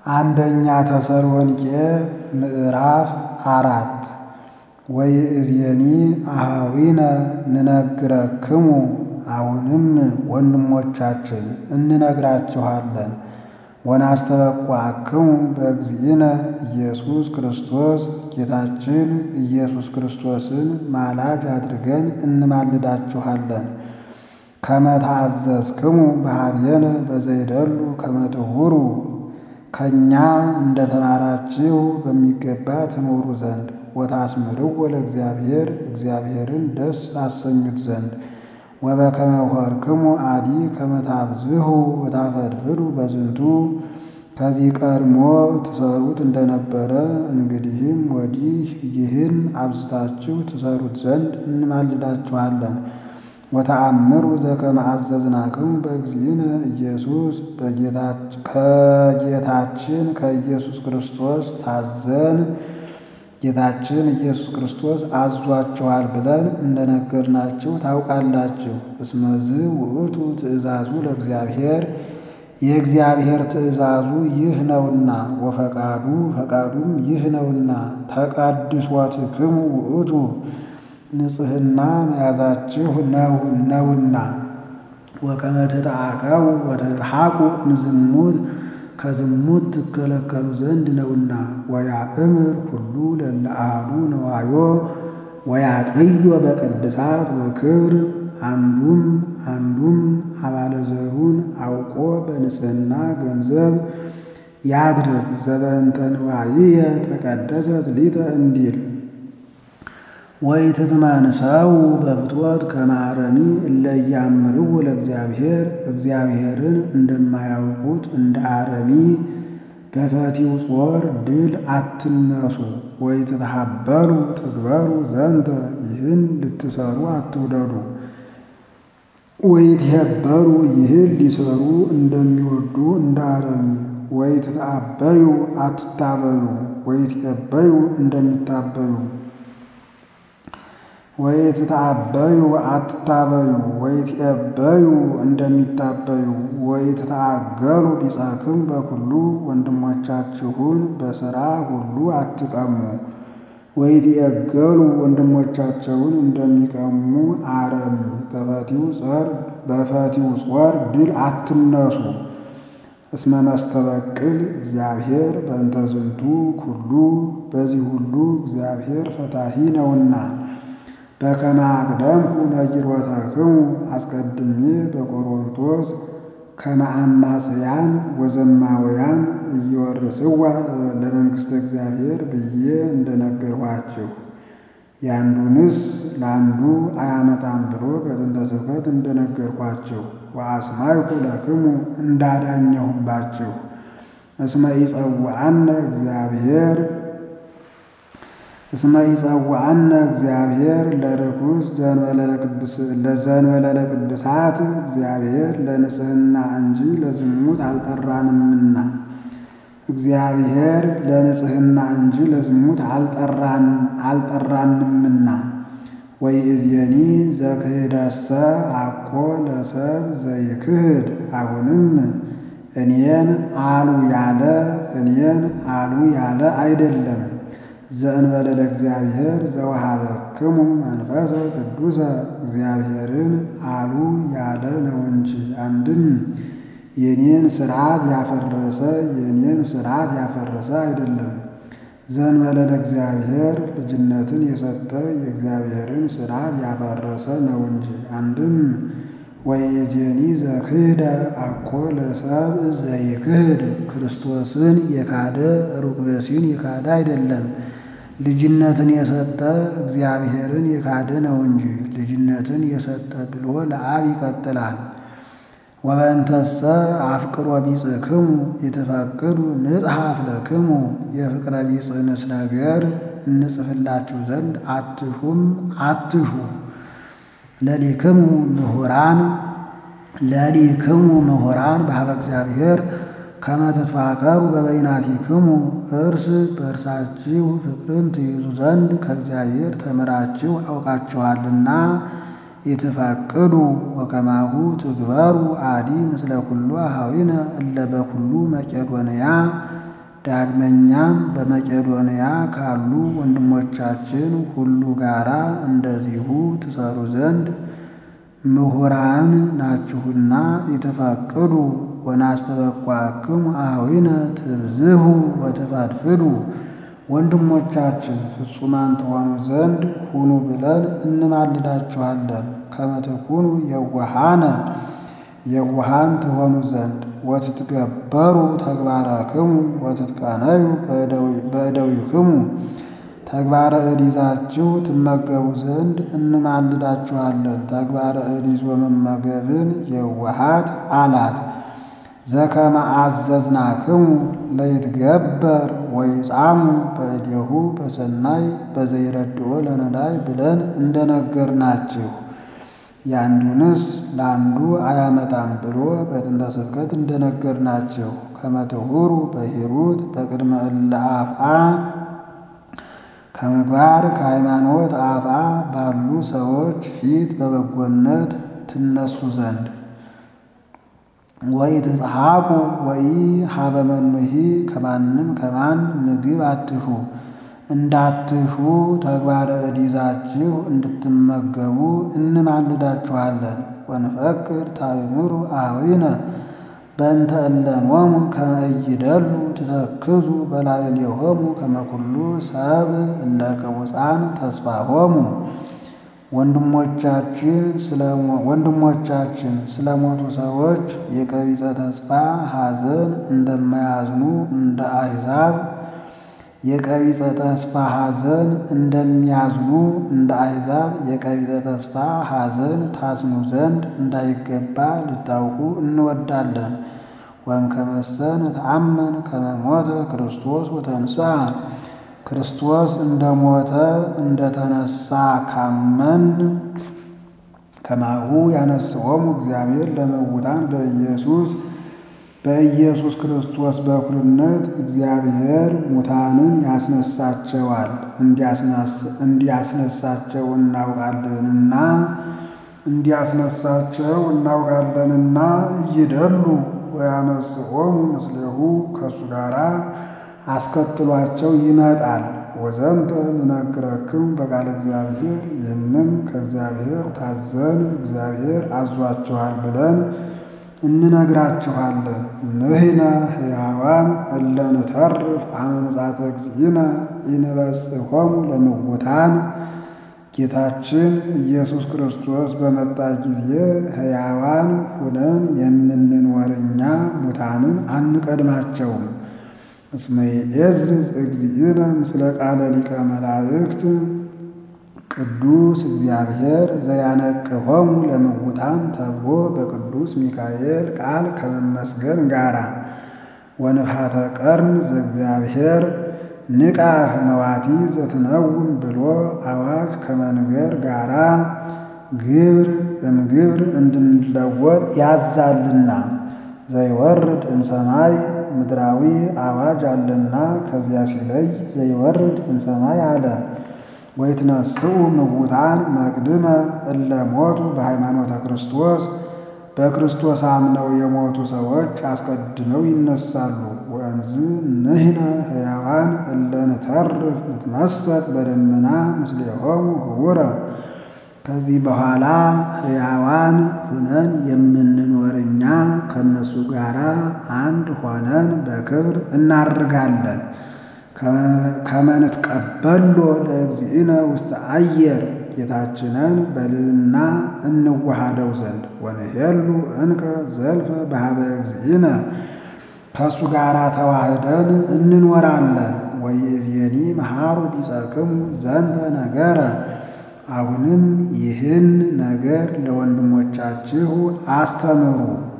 አንደኛ ተሰሎንቄ ምዕራፍ አራት ወይእዜኒ አኀዊነ ንነግረክሙ አሁንም ወንድሞቻችን እንነግራችኋለን ወናስተበቋክሙ በእግዚእነ ኢየሱስ ክርስቶስ ጌታችን ኢየሱስ ክርስቶስን ማላጅ አድርገን እንማልዳችኋለን። ከመ ተአዘዝክሙ በኀቤነ በዘይደሉ ከመ ትሁሩ ከእኛ እንደ ተማራችሁ በሚገባ ትኖሩ ዘንድ ወታስምርዎ ለእግዚአብሔር እግዚአብሔርን ደስ ታሰኙት ዘንድ ወበከመ ኆርክሙ አዲ ከመ ታብዝሑ ወታፈድፍዱ በዝንቱ ከዚህ ቀድሞ ትሰሩት እንደነበረ እንግዲህም ወዲህ ይህን አብዝታችሁ ትሰሩት ዘንድ እንማልዳችኋለን። ወተአምሩ ዘከመ አዘዝናክሙ በእግዚእነ ኢየሱስ ከጌታችን ከኢየሱስ ክርስቶስ ታዘን ጌታችን ኢየሱስ ክርስቶስ አዟችኋል ብለን እንደነገርናችሁ ታውቃላችሁ። እስመዝ ውእቱ ትእዛዙ ለእግዚአብሔር የእግዚአብሔር ትእዛዙ ይህ ነውና፣ ወፈቃዱ ፈቃዱም ይህ ነውና። ተቀድሶትክሙ ውእቱ ንጽሕና መያዛችሁ ነው ነውና። ወከመ ትትዓቀቡ ወትርሐቁ እምዝሙት ከዝሙት ትከለከሉ ዘንድ ነውና። ወያእምር ሁሉ ለእለ አሐዱ ነዋዮ ወያጥብዮ በቅድሳት ወክብር አንዱም አንዱም አባለ ዘሩን አውቆ በንጽሕና ገንዘብ ያድርግ። ዘበእንተ ንዋይየ ተቀደሰት ሊተ እንዲል ወኢትትመንሰው በፍትወት ከመ አረሚ እለ ኢያእምርዎ ለእግዚአብሔር እግዚአብሔርን እንደማያውቁት እንደ አረሚ በፈቲው ጾር ድል አትነሱ። ወኢትትሐበሉ ትግበሩ ዘንተ ይህን ልትሰሩ አትውደዱ። ወኢትሄበሩ ይህን ሊሰሩ እንደሚወዱ እንደ አረሚ ወኢትትአበዩ አትታበዩ። ወኢትሄበዩ እንደሚታበዩ ወኢትትአበዩ አትታበዩ። ወኢትዔበዩ እንደሚታበዩ ወኢትትአገሉ ቢጸክሙ በኩሉ ወንድሞቻችሁን በሥራ ሁሉ አትቀሙ። ወኢትዔገሉ ወንድሞቻቸውን እንደሚቀሙ አረሚ በፈቲው ጾር ድል አትነሱ። እስመ መስተበቅል እግዚአብሔር በእንተ ዝንቱ ኩሉ በዚህ ሁሉ እግዚአብሔር ፈታሒ ነውና። በከመ አቅደምኩ ነጊሮተክሙ አስቀድሜ በቆሮንቶስ ከመ አማጽያን ወዘማውያን እየወርስዋ ለመንግሥተ እግዚአብሔር ብዬ እንደነገርኋችሁ ያንዱንስ ለአንዱ አያመጣም ብሎ በጥንተ ስብከት እንደነገርኋችሁ ወአስማይኩ ለክሙ እንዳዳኘሁባችሁ እስመ ኢጸውዐነ እግዚአብሔር እስመ ኢጸውዐነ እግዚአብሔር ለርኩስ ዘእንበለ ለቅድሳት እግዚአብሔር ለንጽሕና እንጂ ለዝሙት አልጠራንምና እግዚአብሔር ለንጽሕና እንጂ ለዝሙት አልጠራንምና። ወይእዜኒ ዘክህደሰ አኮ ለሰብ ዘይክህድ አሁንም እኔን አሉ ያለ እኔን አሉ ያለ አይደለም ዘእንበለ ለእግዚአብሔር ዘወሀበክሙ መንፈሰ ቅዱሰ እግዚአብሔርን አሉ ያለ ነው እንጂ። አንድም የኔን ሥርዓት ያፈረሰ የኔን ሥርዓት ያፈረሰ አይደለም። ዘእንበለ ለእግዚአብሔር ልጅነትን የሰጠ የእግዚአብሔርን ሥርዓት ያፈረሰ ነው እንጂ። አንድም ወይእዜኒ ዘክህደ አኮ ለሰብእ ዘይክህድ ክርስቶስን የካደ ሩቅ ብእሲን የካደ አይደለም። ልጅነትን የሰጠ እግዚአብሔርን የካደ ነው እንጂ። ልጅነትን የሰጠ ብሎ ለአብ ይቀጥላል። ወበእንተሰ አፍቅሮ ቢጽክሙ የተፈቅዱ ንጽሐፍ ለክሙ የፍቅረ ቢጽንስ ነገር እንጽፍላችሁ ዘንድ አትሹም አትሹ ለሊክሙ ምሁራን ለሊክሙ ምሁራን በሀበ እግዚአብሔር ከመ ትትፋቀሩ በበይናቲክሙ እርስ በእርሳችሁ ፍቅርን ትይዙ ዘንድ ከእግዚአብሔር ተምራችሁ አውቃችኋልና የተፋቅዱ ወከማሁ ትግበሩ አዲ ምስለ ኩሉ አኀዊነ እለ በኩሉ መቄዶንያ ዳግመኛም በመቄዶንያ ካሉ ወንድሞቻችን ሁሉ ጋራ እንደዚሁ ትሰሩ ዘንድ ምሁራን ናችሁና የተፈቅዱ ወናስተበቋክሙ አኀዊነ ትብዝሁ ወትፈድፍዱ ወንድሞቻችን ፍጹማን ትሆኑ ዘንድ ሁኑ ብለን እንማልዳችኋለን። ከመ ትኩኑ የዋሃነ የዋሃን ትሆኑ ዘንድ ወትትገበሩ ተግባረክሙ ወትትቀነዩ በእደዊክሙ ተግባረ እድ ይዛችሁ ትመገቡ ዘንድ እንማልዳችኋለን። ተግባረ እድ ይዞ መመገብን የዋሃት አላት። ዘከመ አዘዝናክሙ ለይትገበር ወይጻሙ በእዴሁ በሰናይ በዘይረድኦ ለነዳይ ብለን እንደነገርናችሁ ያንዱንስ ለአንዱ አያመጣም ብሎ በጥንተ ስብከት እንደነገርናችሁ ከመ ትሁሩ በሂሩት በቅድመ እለ አፍአ ከምግባር ከሃይማኖት አፍአ ባሉ ሰዎች ፊት በበጎነት ትነሱ ዘንድ ወይ ትጽሐቁ ወይ ሀበ መኑሂ ከማንም ከማን ምግብ አትሹ እንዳትሹ ተግባረ እድ ይዛችሁ እንድትመገቡ እንማልዳችኋለን። ወንፈቅድ ታእምሩ አኀዊነ በእንተ እለሞሙ ከመ ኢይደሉ ትተክዙ በላዕሌሆሙ ከመ ኩሉ ሰብእ እለ ቅቡፃን ተስፋሆሙ ወንድሞቻችን ስለሞቱ ሰዎች የቀቢጸ ተስፋ ሐዘን እንደማያዝኑ እንደ አሕዛብ የቀቢጸ ተስፋ ሐዘን እንደሚያዝኑ እንደ አሕዛብ የቀቢጸ ተስፋ ሐዘን ታዝኑ ዘንድ እንዳይገባ ልታውቁ እንወዳለን። ወእምከመሰ ነተአመን ከመ ሞተ ክርስቶስ ወተንሥአ ክርስቶስ እንደ ሞተ እንደ ተነሳ ካመን ከማሁ ያነስኦሙ እግዚአብሔር ለመውታን በኢየሱስ በኢየሱስ ክርስቶስ በኩልነት እግዚአብሔር ሙታንን ያስነሳቸዋል እንዲያስነሳቸው እናውቃለንና እንዲያስነሳቸው እናውቃለንና እይደሉ ወያመስኦሙ ምስሌሁ ከእሱ ጋር አስከትሏቸው ይመጣል። ወዘንተ ንነግረክሙ በቃለ እግዚአብሔር ይህንም ከእግዚአብሔር ታዘን እግዚአብሔር አዟችኋል ብለን እንነግራችኋለን። ንሕነ ሕያዋን እለ ንተርፍ አመ ምጽአተ እግዚእነ ኢንበጽሖሙ ለምውታን ጌታችን ኢየሱስ ክርስቶስ በመጣ ጊዜ ሕያዋን ሁነን የምንኖር እኛ ሙታንን አንቀድማቸውም። እስመ ይዔዝዝ እግዚእነ ምስለ ቃለ ሊቀ መላእክት ቅዱስ እግዚአብሔር ዘያነቅሆሙ ለምውታን ተብሎ በቅዱስ ሚካኤል ቃል ከመመስገን ጋራ ወንፍሐተ ቀርን ዘእግዚአብሔር ንቃህ መዋቲ ዘትነውን ብሎ አዋጅ ከመንገር ጋራ ግብር እምግብር እንድንለወጥ ያዛልና ዘይወርድ እምሰማይ ምድራዊ አዋጅ አለና ከዚያ ሲለይ ዘይወርድ እምሰማይ አለ። ወይትነስኡ ምውታን መቅድመ እለ ሞቱ በሃይማኖተ ክርስቶስ በክርስቶስ አምነው የሞቱ ሰዎች አስቀድመው ይነሳሉ። ወእምዝ ንሕነ ሕያዋን እለ ንተርፍ ንትመሰጥ በደመና ምስሌሆሙ ህቡረ ከዚህ በኋላ ሕያዋን ሁነን የምንኖር እኛ ከእነሱ ጋር አንድ ሆነን በክብር እናርጋለን። ከመንትቀበሎ ለእግዚእነ ውስተ አየር ጌታችንን በልልና እንዋሃደው ዘንድ ወንሄሉ እንከ ዘልፈ በሀበ እግዚእነ ከእሱ ጋር ተዋህደን እንኖራለን። ወይእዜኒ መሃሩ ቢጸክሙ ዘንተ ነገረ አሁንም ይህን ነገር ለወንድሞቻችሁ አስተምሩ።